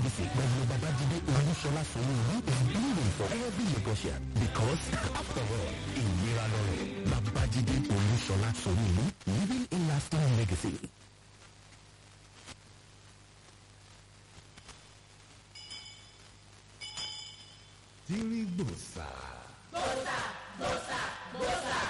legacy pẹ̀lú babájídé olúṣọlá sanwó-olú is bleeding for every Lagosian because after all ìlera lọ́rọ̀ babájídé olúṣọlá sanwó-olú living a lasting legacy. tírí gbòòsà. gbòòsà gbòòsà gbòòsà.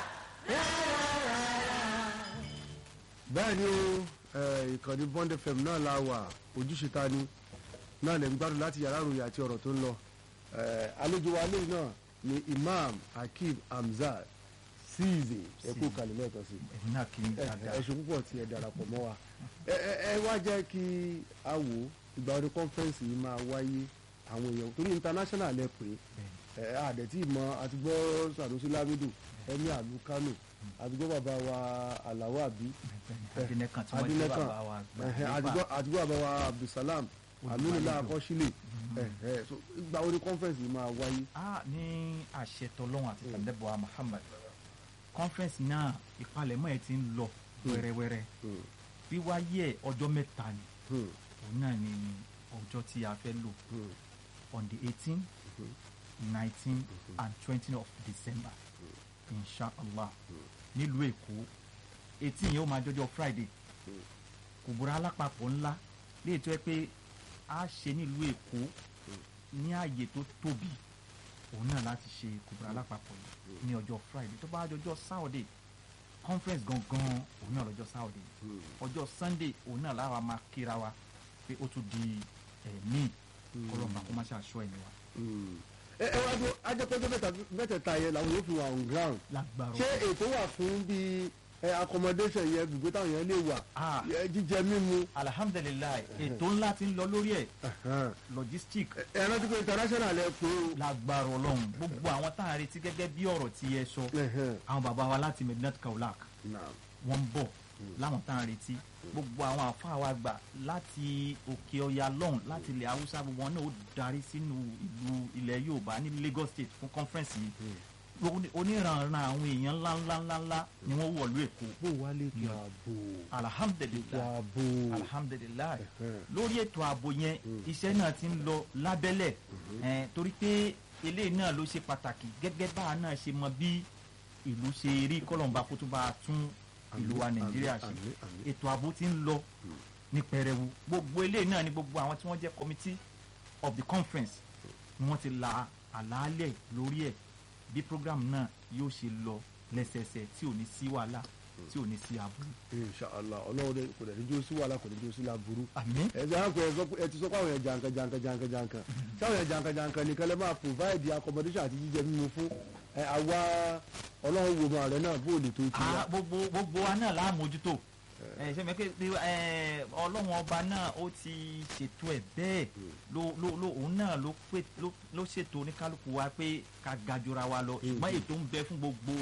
bẹ́ẹ̀ ni o eh, ìkànnì bond fm náà la wà ojúṣe ta ni náà lè ń gbádùn láti yàrá ìròyìn àti ọ̀rọ̀ tó ń lọ Eh, àlejò wa lẹ́yìn náà ni imam hakeem hamzat siize ẹ kú kalẹ̀ lẹ́ẹ̀kan sí ẹ̀yin náà kì í ẹ dáadáa. ẹ ṣe púpọ̀ tí ẹ darapọ̀ mọ́ wa ẹ ẹ ẹ wá jẹ́ kí a wò ó ìgbà ọdún kọ́nfẹ́rẹ́nsì yìí máa wáyé àwọn èèyàn torí international ẹ pé ẹ àdẹ̀tí ìmọ̀ àtìgbọ́ Sanusi Lamido ẹni àlù Kano àtìgbọ́ bàbá wa Alawo Abi adínẹ́kan tí wọ́n jẹ́ Adínẹ́kan bàbá wa gbà ẹ̀hẹ̀, nípa àtìgbọ́ àtìgbọ́ bàbá wa Abdulsalam Aminula Olùbàdàn. Akọ́sílẹ̀ ẹ̀hẹ̀, so ìgbà ọdún kọ́nfẹ́rẹ́nsì yìí máa wáyé a ní àṣẹ tọlọ́run àti tàbẹ́bọ̀ Muhammad conference náà ìpalẹ̀mọ́ ẹ̀ ti ń lọ wẹ́rẹ́wẹ́rẹ́ Hmm, wíwáyé ẹ̀ ọjọ́ mẹ́ta ni hmm, òun náà ni ọjọ́ tí a fẹ́ lò hmm, on the eighteen nineteen and twenty of December inshallah nílùú Èkó eighteen yẹn ó máa jọjọ́ Friday kùbúrà alápapọ̀ ńlá léè tó yẹ pé a ṣe nílùú Èkó ní ààyè tó tóbi òun náà láti ṣe kùbúrà alápapọ̀ yìí ní ọjọ́ Friday tó bá jọjọ́ Saturday conference gangan òun náà lọ́jọ́ Saturday ọjọ́ Sunday òun náà láwa máa kíra wa pé ó tún di ẹ̀mí kọlọ́ọ̀bà kó má ṣe aṣọ ẹ̀mí wa hmm. ẹ ẹ wá dún ajẹ́pẹ́jọ́ mẹ́tẹ̀ẹ̀ta yẹn làwọn yóò fi wà on ground lágbára ṣé ètò wà fún bíi ẹ accommodation yẹn gbogbo táwọn yẹn lè wà Ah. ẹ, jíjẹ mímu alhamdulilayi ètò ńlá ti ń lọ lórí ẹ̀ ẹ̀hẹ́n. logistic ẹ rántí pé international ẹ pé o lágbára ọlọ́run gbogbo àwọn tá à ń retí gẹ́gẹ́ bí ọ̀rọ̀ tí ẹ sọ Ẹ̀hẹ́n. àwọn bàbá wa láti medinat kaulak Naam. wọ́n ń bọ̀ láwọn tá à ń retí gbogbo àwọn àfáà wa gbà láti òkè ọya lọ́hùn láti ilẹ̀ haúsá gbogbo wọn náà ó darí sínú ìlú ilẹ̀ yorùbá ní lagos state fún conference yìí Gbogbo oníranran àwọn èèyàn ńláńláńláńlá ni wọ́n wọ̀lú èkó bó wá lè kí ààbò ètò alhamdulilayi ààbò alhamdulilayi Ẹ̀hẹ́n. lórí ètò ààbò yẹn iṣẹ́ náà ti ń lọ lábẹ́lẹ̀ ẹ̀, torí pé eléyìí náà ló ṣe pàtàkì gẹ́gẹ́ bá a náà ṣe mọ bí ìlú ṣe rí kọ́lọ̀mbà kó tó bá a tún ìlú wa Àmín, nàìjíríà àmín, ṣe àmín, àmín. ètò ààbò ti ń lọ ní pẹrẹwu gbogbo eléyìí náà ni gbogbo àwọn tí wọ́n jẹ́ committee of the conference ni wọ́n ti la àlàálẹ̀ lórí ẹ̀ bí program náà yóò ṣe lọ lẹ́sẹẹsẹ tí ò ní sí wàhálà tí ò ní sí aburú inshallah ọlọ́run dẹ kò dẹ̀ ní jó sí wàhálà kò ní jó sí láburú àmín ẹ ti hàn pé ẹ sọ pé ẹ ti sọ pé àwọn yẹn jankan jankan jankan jankan sáwọn yẹn jankan jankan nìkan lè máa provide accommodation àti jíjẹ mímu fún ẹ àwa ọlọ́run wo ọmọ rẹ náà bó lè tó ti Ah, wá. gbogbo gbogbo wa náà la mójútó ẹ ṣe mi pé pé, ẹ, ọlọ́run ọba náà ó ti ṣètò ẹ̀ bẹ́ẹ̀ ló ló ló òun náà ló pé ló ló ṣètò oníkálukú wa pé ká gajura wa lọ ṣùgbọ́n ètò ń bẹ fún gbogbo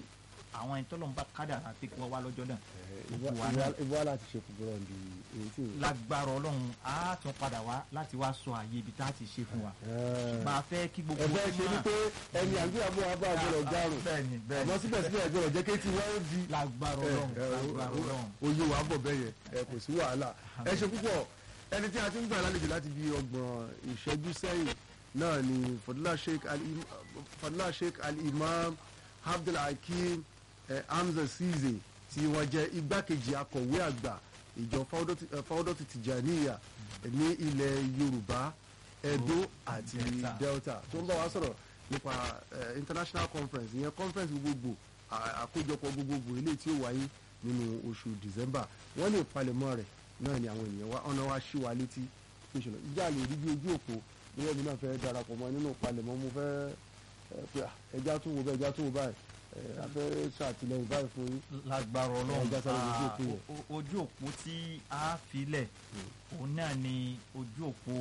àwọn ẹni tọ́lọ́run bá kádàrá pé kí wọ́n wá lọ́jọ́ náà gbogbo wa náà ìbú wa láti ṣe fúnbúrọ̀ ní èyí tí ò lágbára ọlọ́run á tún padà wá láti wá sọ àyè ibi tá a ti ṣe fún wa máa fẹ́ kí gbogbo ẹ̀fẹ́ ṣe ni pé ẹni àgbéyàwó wa bá àgbọ̀rọ̀ járùn bẹ́ẹ̀ni bẹ́ẹ̀ni àmọ́ síbẹ̀síbẹ̀ ẹgbẹ̀rún jẹ́ kéétì wọ́n di lágbára ọlọ́run lágbára ọlọ́run oyè wa bọ̀ bẹ́ẹ̀ yẹn ẹ kò sí wàhálà ẹ ṣe púpọ̀ ẹni tí a ti ń gbà lálejò láti bí ọgbọ̀n ìṣẹ́jú sẹ́yìn náà ni fadila sheikh al-Im- fadila sheikh al-imam abdulhakeem eh, hamza size tí wọ́n jẹ́ igbákejì akọ̀wé àgbà ìjọ fáwọ́dọ̀tì tìjàníyà ní ilẹ̀ yorùbá edo àti Delta. delta tó ń bá wa sọ̀rọ̀ nípa eh, international conference ìyẹn conference gbogbogbò à- àkójọpọ̀ gbogbogbò eléyìí tí ó wáyé nínú oṣù december wọ́n lè palẹ̀mọ́ rẹ̀ náà ni àwọn ènìyàn wa ọ̀nà wa ṣí wa létí ìṣòro ìjà lè rí bí ojú òpó bóyá mi náà fẹ́ darapọ̀ mọ́ nínú palẹ̀mọ́ mo fẹ́ ẹ, pé à, ẹja tún wo bẹ́ẹ̀ ẹja tún wo báyìí ẹ, a fẹ́ ṣàtìlẹ́yìn báyìí fún yín lágbára ọlọ́run Ẹja sáré ojú ah, òpó yẹn. o- o- ojú òpó tí a filẹ̀ òun náà ni ojú òpó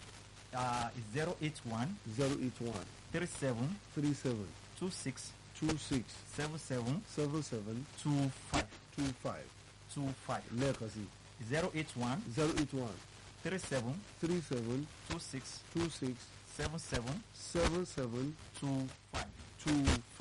zero eight one zero eight one three seven three seven two six two six seven seven seven seven two five two five two five lẹ́ẹ̀kan sí zero eight one zero eight one three seven three seven two six two six seven seven seven seven two five. two five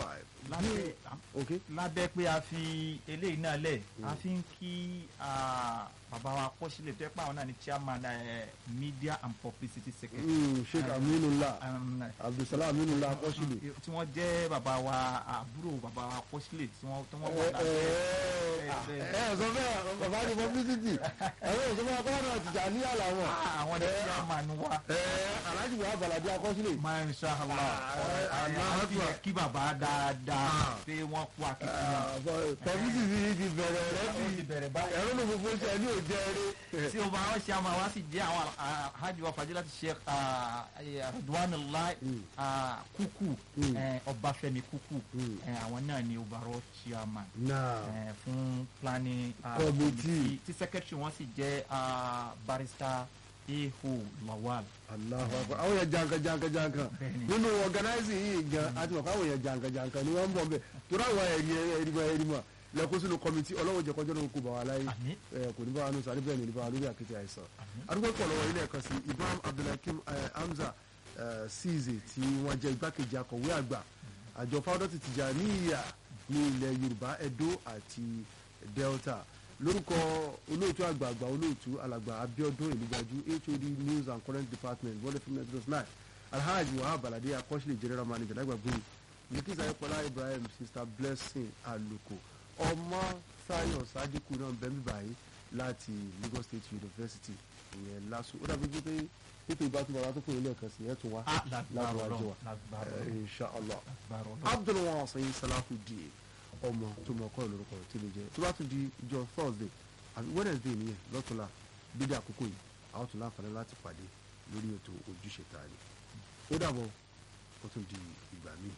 lábẹ́ ok lábẹ́ pé a fi eléyìí náà lẹ̀ a fi ń kí ah, bàbá wa kọ́sílẹ̀ tó yẹ pé àwọn náà ni chairman eh, media and publicity secretary Mm, sheikh aminullah um, abdulsalam aminullah akọ́sílù. tí wọ́n jẹ́ bàbá wa àbúrò bàbá wa kọ́sílẹ̀ tí wọ́n tí wọ́n wà ẹ lábẹ́ ẹ ẹ sọ bẹ́ẹ̀ bàbá ní publicity ẹ̀rọ ìsọfún akọ́nà àtijọ́ àníyàn làwọn. Ah, àwọn ni chairman wa ẹ aláàjì wa balade akọ́sílẹ̀. masha allah Ah, àwọn fi Akbar. yẹ kí bàbá dáadáa pé wọ́n kú akitiyan publicity ti bẹ̀rẹ̀ rẹ̀ ó ti bí bẹ̀rẹ̀ báyìí. ẹ̀rọ ló fún fún ṣe ní òjẹ́ rẹ̀. tí o bá wọn ṣe àmọ́ wa sì jẹ́ àwọn hajj wa fàjẹ́ láti ṣe Ridwanullah ah, kúkú Mm. eh, Ọbáfẹ́mi kúkú Mm. eh, àwọn náà ni overall chairman náà eh, fún planning ah, Committee. tí secretary wọn sì jẹ́ ah, barrister eho lawal. Allahu Akbar àwọn yẹn jankan jankan jankan Bẹ́ẹ̀ni. nínú organizing yìí gan àti mọ̀ káwọn yẹn jankan jankan ni wọ́n ń bọ̀ bẹ́ẹ̀ torí àwọn ẹ̀rí ẹ̀rí mọ̀ ẹ̀rí mọ̀ lẹ́kọ́ sínú kọ́mítì ọlọ́wọ́ jẹ́ kọjọ́ náà kó bá wa láyé Àmín. ẹ̀ kò ní bá wa nù sáré bẹ́ẹ̀ ni ní bá wa lórí àkété àìsàn adúgbò pọ̀ lọ́wọ́ ilé ẹ̀kan sí Ibrahim Abdulhakeem eh, Hamza eh, Ceesay tí wọ́n jẹ́ igbákejì akọ̀wé àgbà àjọ fáwọ́dọ́tì Tìjàníyà ní ilẹ̀ Yorùbá Edo àti Delta lórúkọ olóòtú àgbààgbà olóòtú alàgbà Abíọ́dún Ìlúgbàjú HOD News and Current Department World FM ninety nine Alhaji Wahab Alade akọ́ṣílẹ̀ general manager lágbàgbé Bilkis Ayọ̀pọ̀lá Ibrahim Sister Blessing Aluko ọmọ Sayo Sadiku náà bẹ́ẹ̀ mi báyìí láti Lagos State University ìyẹn LASU ó dàbí pé ètò ìbátúmọ̀ wa tó kún ilé ẹ̀kan sí ẹ̀ tún wá Ah, lágbára lágbára Ọlọ́run, wa lágbára Eh, Ọlọ́run. inshallah Lágbára Ọlọ́run. abdulwasin salahudeen ọmọ tó mọ ọkọ lórúkọ tí lè jẹ tó bá tún di ìjọ thursday àbí wednesday nìyẹn lọ́tùnla dídí àkókò yìí àwọn tún láǹfààní láti pàdé lórí ètò ojúṣe ta ni ó dàbọ̀ ó tún di ìgbà míì.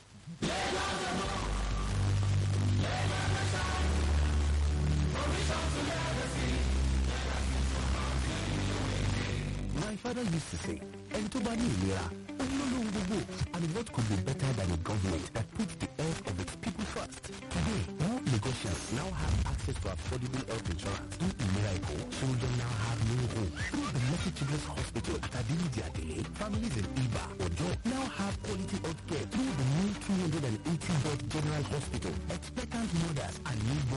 My father used to say, ẹni tó bá ní ìlera, ó ń lóhun gbogbo. And what could be better than a government that puts the health of its people first? Today, more Lagosians now have access to affordable health insurance. Through Ilera Eco, children now have no home. Through the Mercy Children's Hospital at Adiliji Adele, families in Iba, Ojo now have quality health care through the new 280 bed general hospital.